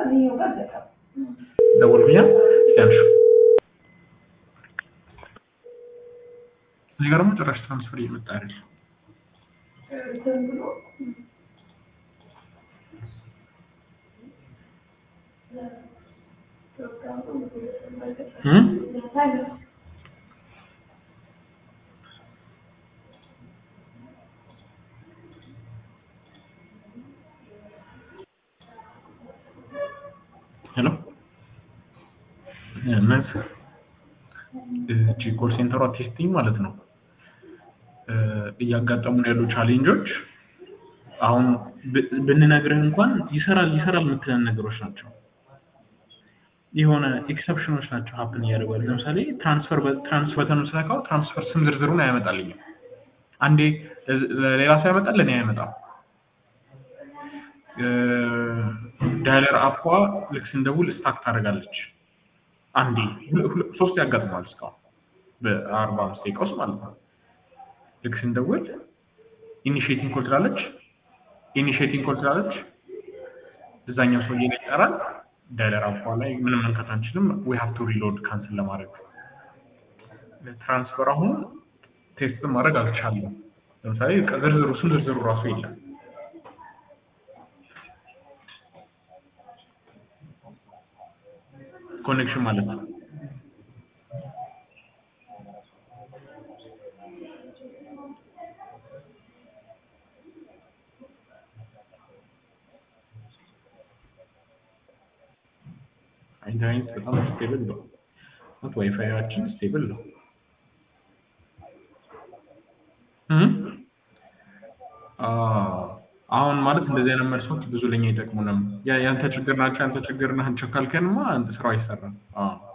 ደወልኩኛ ያልሹ እዚህ ጋር ደግሞ ጭራሽ ትራንስፈር እየመጣ አይደል? እም? ሄሎ እነዚህ እቺ ኮል ሴንተሯ ቴስቲንግ ማለት ነው እ እያጋጠሙን ያሉ ቻሌንጆች አሁን ብ- ብንነግርህ እንኳን ይሰራል ይሰራል የምትለን ነገሮች ናቸው። የሆነ ኤክሰፕሽኖች ናቸው ሀፕን እያደረጉ ያሉ። ለምሳሌ ትራንስፈር ትራንስ በተኑ ስነካው ትራንስፈር ስም ዝርዝሩን አያመጣልኝም። አንዴ ለ- ለሌላ ሰው ያመጣል፣ ለእኔ አያመጣም። ዳይለር አፏ ልክ ስንደውል ስታክ ታደርጋለች። አንዴ ሁለ- ሁለ- ሶስት ያጋጥማል እስካሁን በአርባ አምስት ደቂቃ ውስጥ ማለት ነው። ልክ ስንደውል ኢኒሺዬቲንግ ኮል ትላለች። ኢኒሺዬቲንግ ኮል ትላለች። እዛኛው ሰውዬ ላይ ይጠራል። ዳይለር አፏ ላይ ምንም መንካት አንችልም። ዊ ሃቭ ቱ ሪሎድ ካንስል ለማድረግ ትራንስፈር አሁን ቴስት ማድረግ አልቻለም። ለምሳሌ ዝርዝሩ ስም ዝርዝሩ ራሱ የለም። ኮኔክሽን ማለት ነው። ኢንተርኔት በጣም ስቴብል ነው። ኖት ዋይፋያችን ስቴብል ነው። እም? አዎ፣ አሁን ማለት እንደዚህ አይነት መልሶች ብዙ ለኛ አይጠቅሙንም። ያ- ያንተ ችግር ናቸው ያንተ ችግር ናቸው ካልከንማ ስራው አይሰራም። አዎ